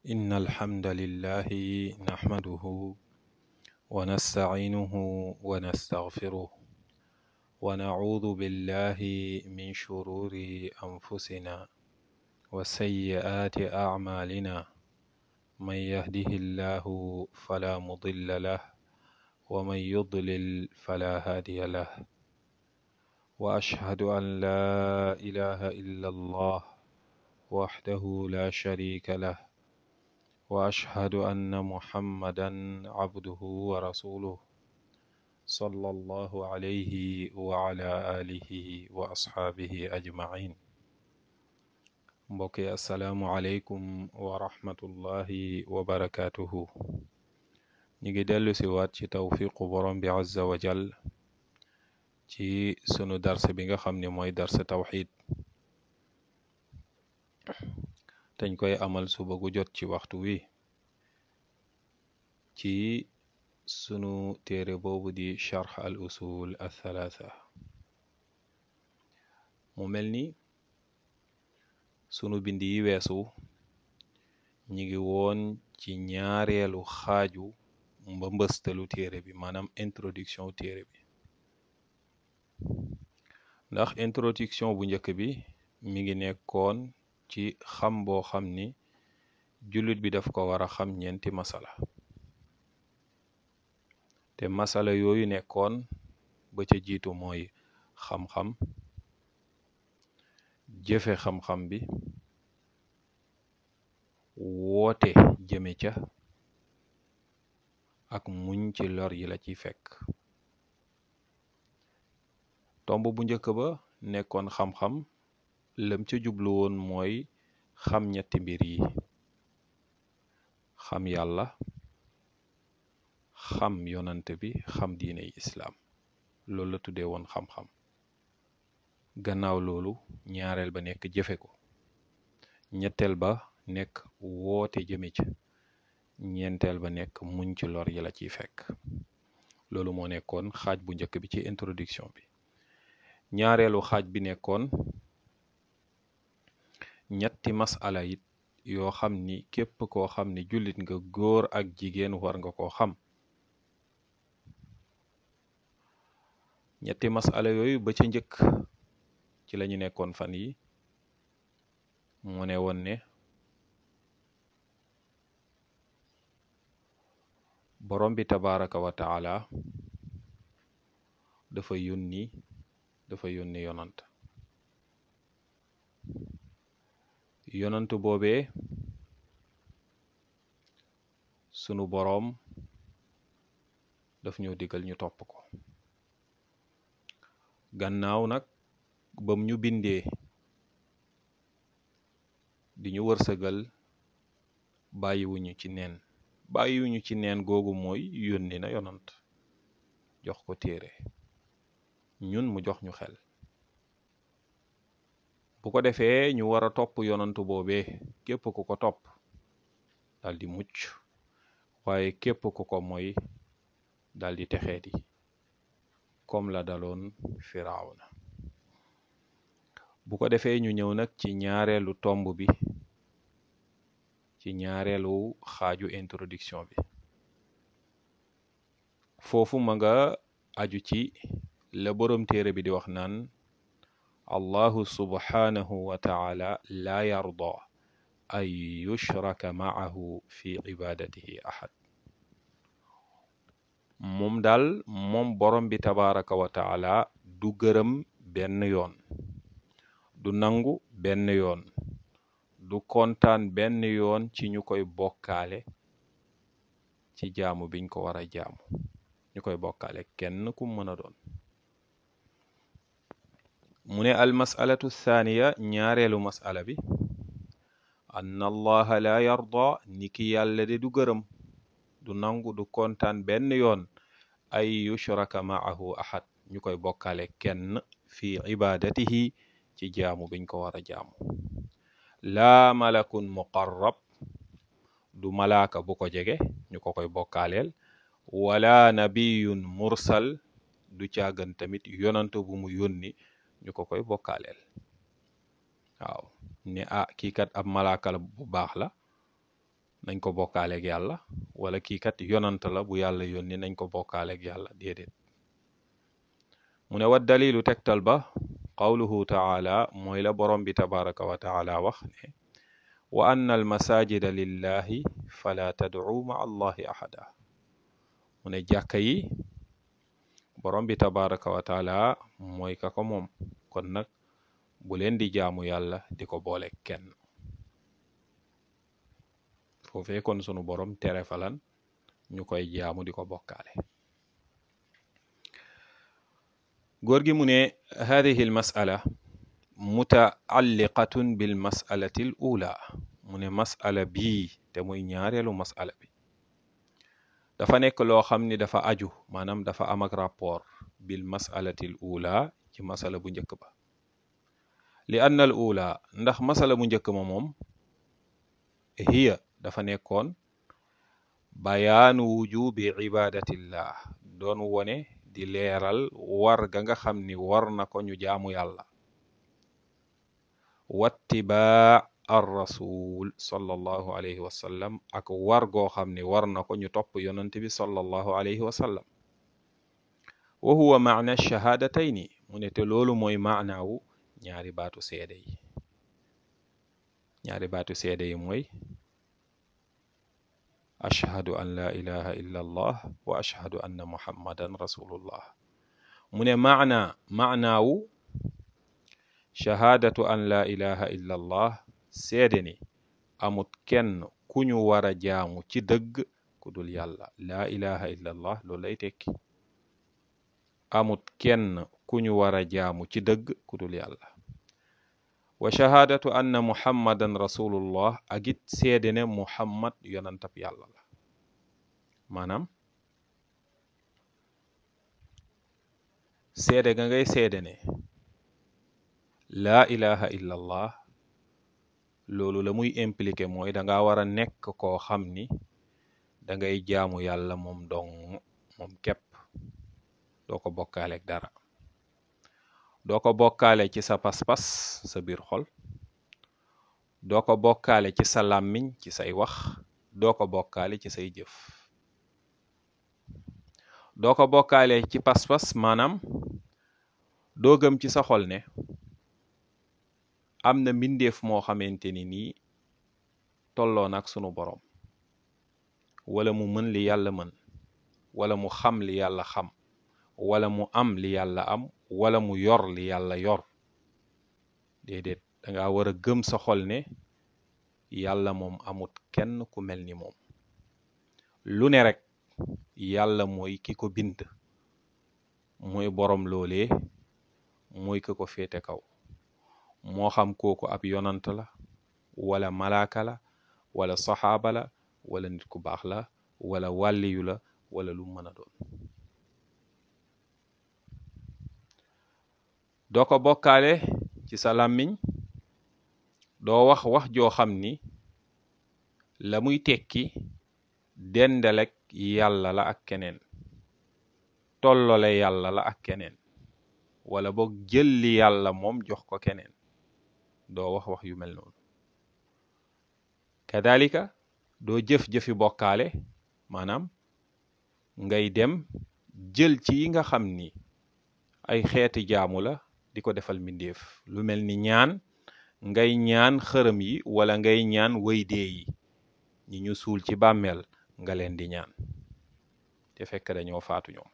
إن الحمد لله نحمده ونستعينه ونستغفره ونعوذ بالله من شرور أنفسنا وسيئات أعمالنا من يهده الله فلا مضل له ومن يضلل فلا هادي له وأشهد أن لا إله إلا الله وحده لا شريك له وأشهد أن محمدا عبده ورسوله صلى الله عليه وعلى آله وأصحابه أجمعين mbokk yi asalaamualeykum wa rahmatullahi wa barakaatuhu ñu ngi dellu si waat ci tawfiqu borom bi azza wa jal ci sunu darse bi nga xam ne mooy darse tawxid dañ koy amal suba gu jot ci waxtu wi ci sunu téere boobu di charx al usul al thalatha mu mel ni sunu bind yi weesu ñi ngi woon ci ñaareelu xaaju mbëmbëstalu téere bi maanaam introduction téere bi ndax introduction bu njëkk bi mi ngi nekkoon ci xam boo xam ni jullit bi daf ko war a xam ñeenti masala te masala yooyu nekkoon ba ca jiitu mooy xam-xam jëfe xam-xam bi woote jëme ca ak muñ ci lor yi la ciy fekk tomb bu njëkk ba nekkoon xam-xam lëm ca jublu woon mooy xam ñetti mbir yi xam yàlla xam yonant bi xam diiney islaam loolu la tuddee woon xam-xam gannaaw loolu ñaareel ba nekk jëfe ko ñetteel ba nekk woote jëme ca ñeenteel ba nekk muñ ci lor yi la ciy fekk loolu moo nekkoon xaaj bu njëkk bi ci introduction bi ñaareelu xaaj bi nekkoon ñetti masala it yoo xam ni képp koo xam ni jullit nga góor ak jigéen war nga koo xam ñetti masala yooyu ba ca njëkk ci lañu nekkoon fan yi mu ne woon ne borom bi tabaraka wa taala dafa yónni dafa yónni yonant yonant boobee sunu boroom daf ñoo digal ñu topp ko gannaaw nag bam ñu bindee di ñu wërsëgal bàyyiwuñu ci neen bàyyiwuñu ci neen googu mooy yónni na yonant jox ko téere ñun mu jox ñu xel bu ko defee ñu war a topp yonantu boobee képp ku ko topp dal di mucc waaye képp ku ko mooy dal di texeeti comme la daloon firawna bu ko defee ñu ñëw nag ci ñaareelu tomb bi ci ñaareelu xaaju introduction bi foofu ma nga aju ci la boroom téere bi di wax naan allahu subhanahu wa taala laa yarda an yushraka maahu fi ibadatihi ahad moom daal moom borom bi tabaraka wa taala du gërëm benn yoon du nangu benn yoon du kontaan benn yoon ci ñu koy bokkaale ci jaamu biñ ko war a jaamu ñu koy bokkaale kenn ku mën a doon mu ne al masalatu thaniya ñaareelu masala bi ann allaha la yarda ni ki yàlla de du gërëm du nangu du kontaan benn yoon ay yushraka maahu ahad ñu koy bokkaale kenn fi ibadatihi ci jaamu biñ ko war a jaamu laa malakun muqarrab du malaaka bu ko jege ñu ko koy bokkaaleel wala nabiyun mursal du caagan tamit yonant bu mu yónni ñu ko koy bokkaaleel waaw ne ah kii kat ab malaaka la bu baax la nañ ko bokkaaleeg yàlla wala kii kat yonant la bu yàlla yónni nañ ko bokkaaleeg yàlla déedéet mu ne wa dalilu tegtal ba qawluhu taala mooy la borom bi tabaraka wa taala wax ne wa anna al masajida lillahi fala tad'u ma allahi ahada mu ne jàkka yi borom bi tabaraka wa taala mooy ka ko moom kon nag bu leen di jaamu yàlla di ko boole kenn foofee kon sunu borom tere falan ñu koy jaamu di ko bokkaale góor gi mu ne hadihi al mas'ala mutaalliqatun bil mas'alati al ula mu ne mas'ala bii te muy ñaareelu mas'ala bi dafa nekk loo xam ni dafa aju maanaam dafa am ak rapport bil mas'alati al ula ci masala bu njëkk ba li anna al ula ndax masala bu njëkk ma moom hiya dafa nekkoon bayaanu wujubi ibadatillah doon wone di leeral war ga nga xam ni war na ko ñu jaamu yàlla wattibaa ar rasul sallallahu alayhi wa sallam ak war goo xam ni war na ko ñu topp yonante bi sallallahu alayhi wa sallam wa huwa maana shahadatayni mu ne te loolu mooy maanaawu ñaari baatu seede yi ñaari baatu seede yi mooy ashhadu an la ilaha illa allah wa ashhadu anna muhammadan rasulullah mu ne maana maanaawu shahaadatu an la ilaha illa allah seede ni amut kenn ku ñu war a jaamu ci dëgg ku dul yàlla laa ilaha illa allah loolu lay tekki amut kenn ku ñu war a jaamu ci dëgg ku dul yàlla wa shahaadatu anna muhammadan rasulullah ak it seede ne muhammad yonantab yàlla la maanaam seede ga ngay seede ne laa ilaha illa allah loolu la muy impliqué mooy da nga war a nekk koo xam ni da ngay jaamu yàlla moom dong moom képp doo ko bokkaaleeg dara doo ko bokkaale ci sa pas-pas sa biir xol doo ko bokkaale ci sa làmmiñ ci say wax doo ko bokkaale ci say jëf doo ko bokkaale ci pas-pas maanaam doo gëm ci sa xol ne am na mbindeef moo xamante ni nii tolloo nag sunu boroom wala mu mën li yàlla mën wala mu xam li yàlla xam wala mu am li yàlla am wala mu yor li yàlla yor déedéet danga war a gëm sa xol ne yàlla moom amut kenn ku mel ni moom lu ne rek yàlla mooy ki ko bind mooy boroom loolee mooy ki ko féete kaw moo xam kooku ab yonant la wala malaaka la wala saxaaba la wala nit ku baax la wala wàlliyu la wala lu mën a doon doo ko bokkaale ci sa làmmiñ doo wax wax joo xam ni la muy tekki dendalek yàlla la ak keneen tollole yàlla la ak keneen wala boog jël li yàlla moom jox ko keneen doo wax wax yu mel noonu kadalika doo jëf-jëfi bokkaale maanaam ngay dem jël ci yi nga xam ni ay xeeti jaamu la di ko defal mbindeef lu mel ni ñaan ngay ñaan xërëm yi wala ngay ñaan waydee yi ñi ñu suul ci bàmmeel nga leen di ñaan te fekk dañoo faatu ñoom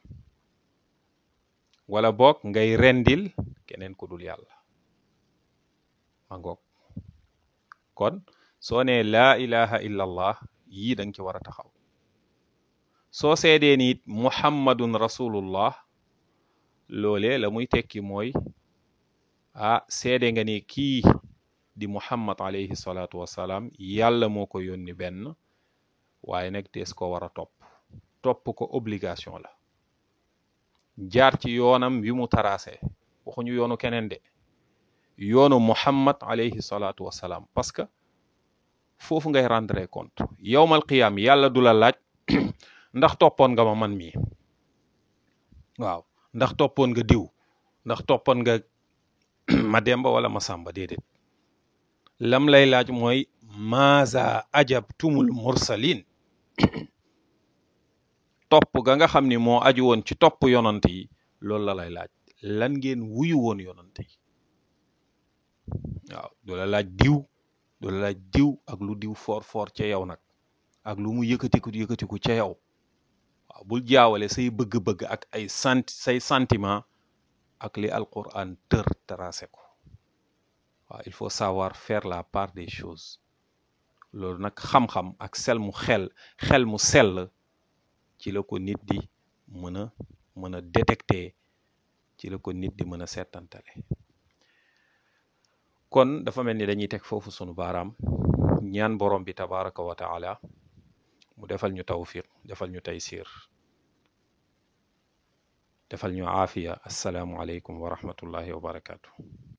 wala boog ngay rendil keneen ku dul yàlla ma ngoog kon soo nee laa ilaha illa allah yii danga ci war a taxaw soo seedee ni it muhammadun rasulullah loolee la muy tekki mooy ah seede nga ni kii di muhammad alayhi salaatu wassalaam yàlla moo ko yónni benn waaye nag dees ko war a topp topp ko obligation la jaar ci yoonam wi mu taraase waxuñu yoonu keneen de yoonu muhammad alayhi salaatu wassalaam parce que foofu ngay rendre compte yowmal qiyaam yàlla du la laaj ndax toppoon nga ma man mii waaw ndax toppoon nga diw ndax toppoon nga ma demba wala ma sàmba déedéet lam lay laaj mooy maaza ajabtumul mursalin topp ga nga xam ni moo aju woon ci topp yonant yi loolu la lay laaj lan ngeen wuyu woon yonant yi waaw du la laaj diw du la laaj diw ak lu diw foor foor ca yow nag ak lu mu yëkkatiku yëkkatiku ca yow waaw bul jaawale say bëgg-bëgg ak ay sant say sentiment ak li alquran tër tracé ko waaw il faut savoir faire la part des choses loolu nag xam-xam ak sel mu xel xel mu sell ci la ko nit di mën a mën a détecter ci la ko nit di mën a seetantale kon dafa mel ni dañuy teg foofu sunu baaraam ñaan borom bi tabaraka wa taala mu defal ñu tawfiq defal ñu taysir defal ñu aafiya assalaamu aleykum wa rahmatullahi wa barakatuh